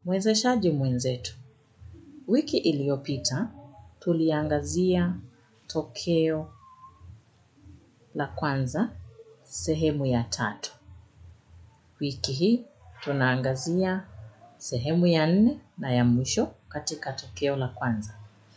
Mwezeshaji mwenzetu, wiki iliyopita tuliangazia tokeo la kwanza sehemu ya tatu. Wiki hii tunaangazia sehemu ya nne na ya mwisho katika tokeo la kwanza.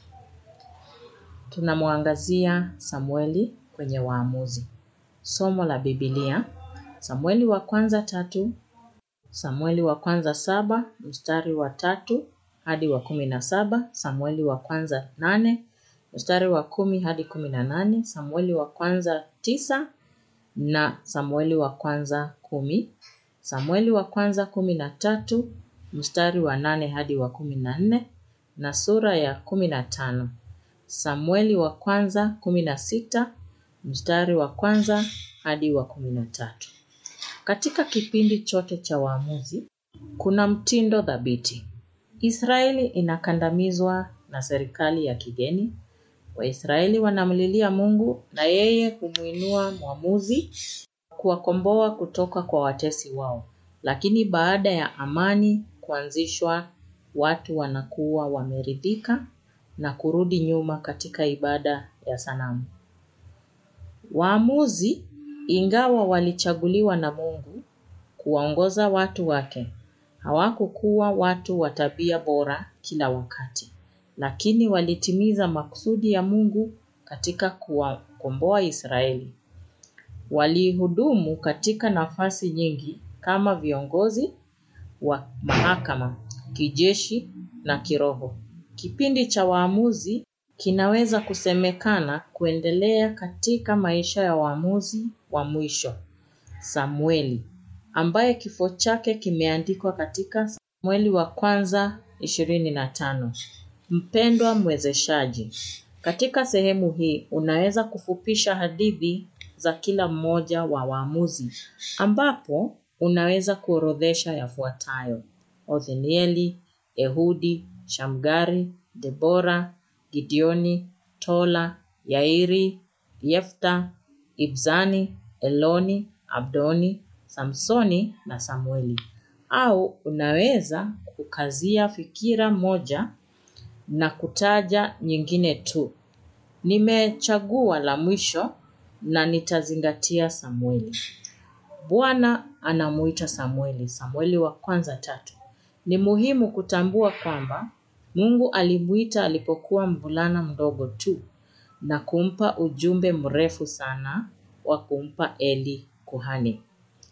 Tunamwangazia Samueli kwenye waamuzi. Somo la Biblia, Samueli wa kwanza tatu, Samueli wa kwanza saba, mstari wa tatu hadi wa kumi na saba, Samueli wa kwanza nane, mstari wa kumi hadi kumi na nane, Samueli wa kwanza tisa na Samueli wa kwanza kumi, Samueli wa kwanza kumi na tatu, mstari wa nane hadi wa kumi na nne na sura ya kumi na tano. Samueli wa kwanza kumi na sita, mstari wa kwanza hadi wa kumi na tatu. Katika kipindi chote cha waamuzi, kuna mtindo thabiti. Israeli inakandamizwa na serikali ya kigeni. Waisraeli wanamlilia Mungu na yeye humuinua mwamuzi kuwakomboa kutoka kwa watesi wao. Lakini baada ya amani kuanzishwa, watu wanakuwa wameridhika na kurudi nyuma katika ibada ya sanamu. Waamuzi ingawa walichaguliwa na Mungu kuwaongoza watu wake, hawakukuwa watu wa tabia bora kila wakati, lakini walitimiza makusudi ya Mungu katika kuwakomboa Israeli. Walihudumu katika nafasi nyingi kama viongozi wa mahakama, kijeshi na kiroho. Kipindi cha waamuzi kinaweza kusemekana kuendelea katika maisha ya waamuzi wa mwisho. Samueli, ambaye kifo chake kimeandikwa katika Samueli wa kwanza ishirini na tano. Mpendwa mwezeshaji, katika sehemu hii unaweza kufupisha hadithi za kila mmoja wa waamuzi, ambapo unaweza kuorodhesha yafuatayo. Othnieli, Ehudi, Shamgari, Debora, Gideoni, Tola, Yairi, Yefta, Ibzani, Eloni, Abdoni, Samsoni na Samueli. Au unaweza kukazia fikira moja na kutaja nyingine tu. Nimechagua la mwisho na nitazingatia Samueli. Bwana anamuita Samueli, Samueli wa kwanza tatu. Ni muhimu kutambua kwamba Mungu alimuita alipokuwa mvulana mdogo tu na kumpa ujumbe mrefu sana wa kumpa Eli kuhani.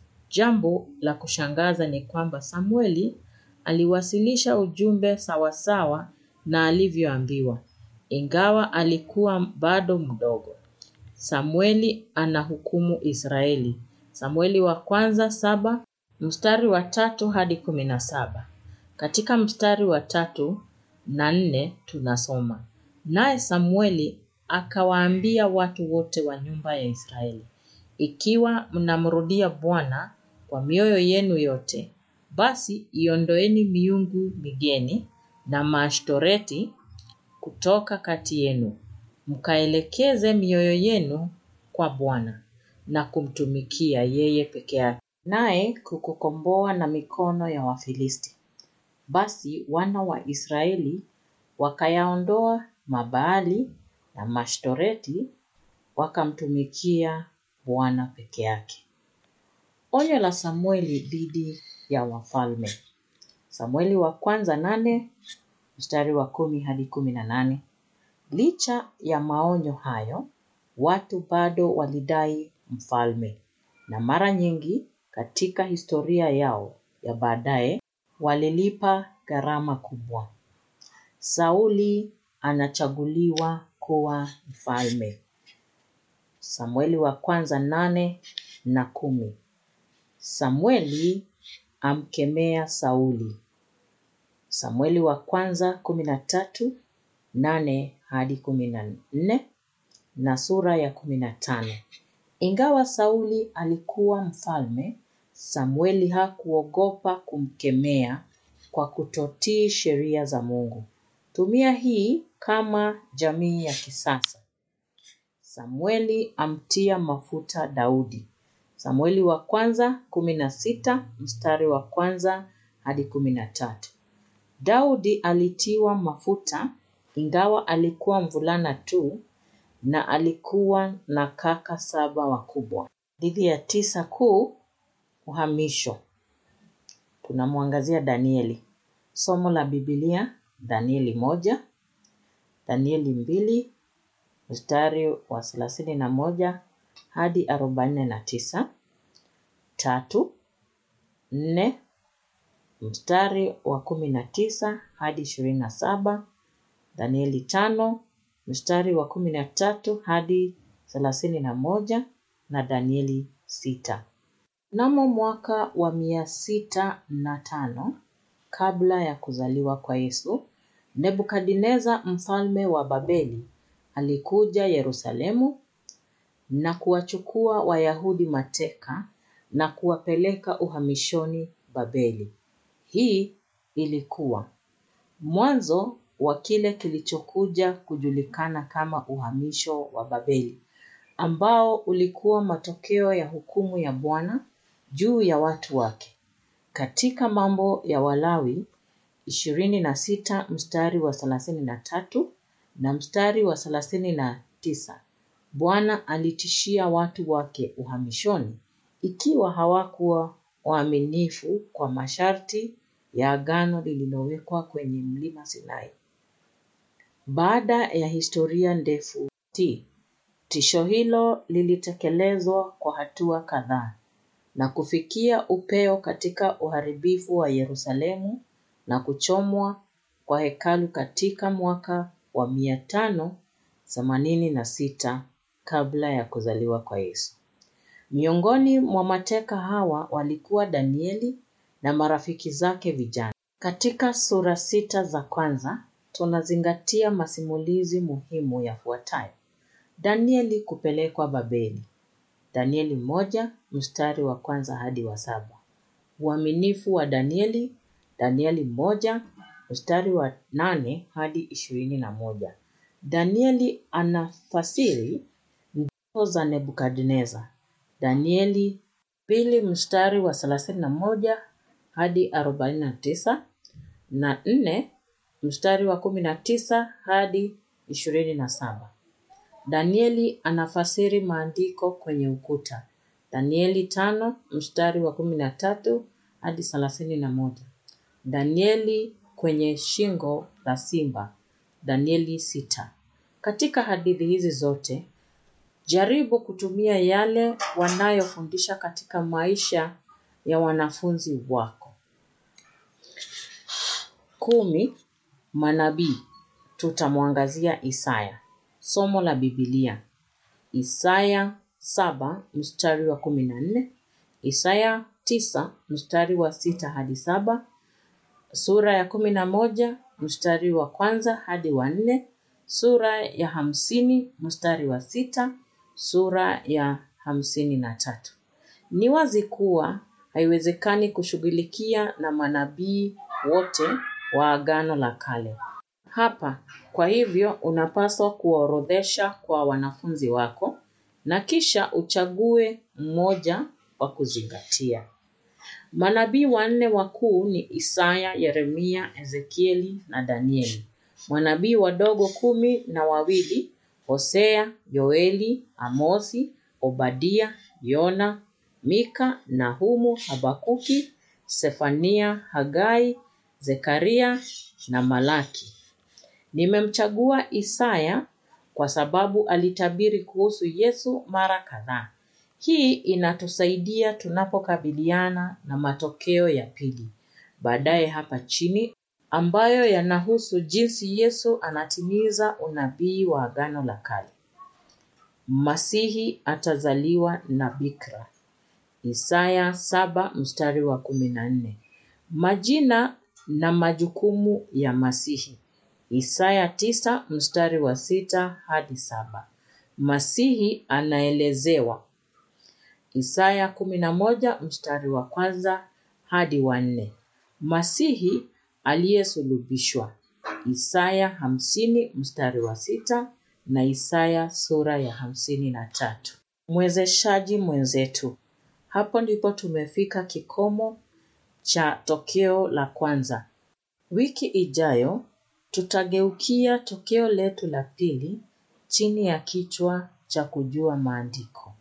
Jambo la kushangaza ni kwamba Samueli aliwasilisha ujumbe sawasawa na alivyoambiwa, ingawa alikuwa bado mdogo. Samueli anahukumu Israeli. Samueli wa kwanza saba, mstari wa tatu hadi kumi na saba. Katika mstari wa tatu na nne tunasoma. Naye Samueli akawaambia watu wote wa nyumba ya Israeli, ikiwa mnamrudia Bwana kwa mioyo yenu yote, basi iondoeni miungu migeni na maashtoreti kutoka kati yenu, mkaelekeze mioyo yenu kwa Bwana na kumtumikia yeye peke yake, naye kukukomboa na mikono ya Wafilisti. Basi wana wa Israeli wakayaondoa Mabaali na Mashtoreti wakamtumikia Bwana peke yake. Onyo la Samueli dhidi ya wafalme. Samueli wa kwanza nane mstari wa kumi hadi kumi na nane. Licha ya maonyo hayo, watu bado walidai mfalme, na mara nyingi katika historia yao ya baadaye walilipa gharama kubwa. Sauli anachaguliwa kuwa mfalme. Samueli wa kwanza nane na kumi. Samueli amkemea Sauli. Samueli wa kwanza kumi na tatu nane hadi kumi na nne na sura ya kumi na tano. Ingawa Sauli alikuwa mfalme, Samueli hakuogopa kumkemea kwa kutotii sheria za Mungu. Tumia hii kama jamii ya kisasa. Samueli amtia mafuta Daudi. Samueli wa kwanza kumi na sita mstari wa kwanza hadi kumi na tatu. Daudi alitiwa mafuta ingawa alikuwa mvulana tu na alikuwa na kaka saba wakubwa. Hadithi ya tisa kuu, uhamisho. Tunamwangazia Danieli. Somo la Biblia, Danieli moja, Danieli mbili, mstari wa thelathini na moja hadi arobaini na tisa. Tatu, nne, mstari wa kumi na tisa hadi ishirini na saba. Danieli tano, mstari wa kumi na tatu hadi thelathini na moja na Danieli sita. Mnamo mwaka wa mia sita na tano kabla ya kuzaliwa kwa Yesu, Nebukadneza mfalme wa Babeli alikuja Yerusalemu na kuwachukua Wayahudi mateka na kuwapeleka uhamishoni Babeli. Hii ilikuwa mwanzo wa kile kilichokuja kujulikana kama uhamisho wa Babeli, ambao ulikuwa matokeo ya hukumu ya Bwana juu ya watu wake. Katika mambo ya Walawi ishirini na sita mstari wa thelathini na tatu na mstari wa thelathini na tisa Bwana alitishia watu wake uhamishoni ikiwa hawakuwa waaminifu kwa masharti ya agano lililowekwa kwenye mlima Sinai. Baada ya historia ndefu ti tisho hilo lilitekelezwa kwa hatua kadhaa na kufikia upeo katika uharibifu wa Yerusalemu na kuchomwa kwa hekalu katika mwaka wa mia tano themanini na sita kabla ya kuzaliwa kwa Yesu. Miongoni mwa mateka hawa walikuwa Danieli na marafiki zake vijana. Katika sura sita za kwanza tunazingatia masimulizi muhimu yafuatayo. Danieli kupelekwa Babeli. Danieli moja mstari wa kwanza hadi wa saba. Uaminifu wa Danieli. Danieli moja mstari wa nane hadi ishirini na moja. Danieli anafasiri ndoto za Nebukadneza. Danieli pili mstari wa thelathini na moja hadi arobaini na tisa na nne mstari wa kumi na tisa hadi ishirini na saba. Danieli anafasiri maandiko kwenye ukuta. Danieli tano mstari wa kumi na tatu hadi thelathini na moja. Danieli kwenye shingo la simba. Danieli sita. Katika hadithi hizi zote, jaribu kutumia yale wanayofundisha katika maisha ya wanafunzi wako. Kumi, manabii. Tutamwangazia Isaya. Somo la Biblia. Isaya saba mstari wa kumi na nne. Isaya tisa mstari wa sita hadi saba. Sura ya kumi na moja mstari wa kwanza hadi wa nne. Sura ya hamsini mstari wa sita. Sura ya hamsini na tatu. Ni wazi kuwa haiwezekani kushughulikia na manabii wote wa Agano la Kale. Hapa, kwa hivyo unapaswa kuorodhesha kwa wanafunzi wako na kisha uchague mmoja wa kuzingatia. Manabii wanne wakuu ni Isaya, Yeremia, Ezekieli na Danieli. Manabii wadogo kumi na wawili Hosea, Yoeli, Amosi, Obadia, Yona, Mika, Nahumu, Habakuki, Sefania, Hagai, Zekaria na Malaki. Nimemchagua Isaya kwa sababu alitabiri kuhusu Yesu mara kadhaa. Hii inatusaidia tunapokabiliana na matokeo ya pili baadaye hapa chini ambayo yanahusu jinsi Yesu anatimiza unabii wa Agano la Kale. Masihi atazaliwa na bikira. Isaya saba mstari wa kumi na nne. Majina na majukumu ya Masihi. Isaya tisa mstari wa sita hadi saba. Masihi anaelezewa. Isaya kumi na moja mstari wa kwanza hadi wa nne. Masihi aliyesulubishwa. Isaya hamsini mstari wa sita na Isaya sura ya hamsini na tatu. Mwezeshaji mwenzetu. Hapo ndipo tumefika kikomo cha tokeo la kwanza. Wiki ijayo tutageukia tokeo letu la pili chini ya kichwa cha kujua maandiko.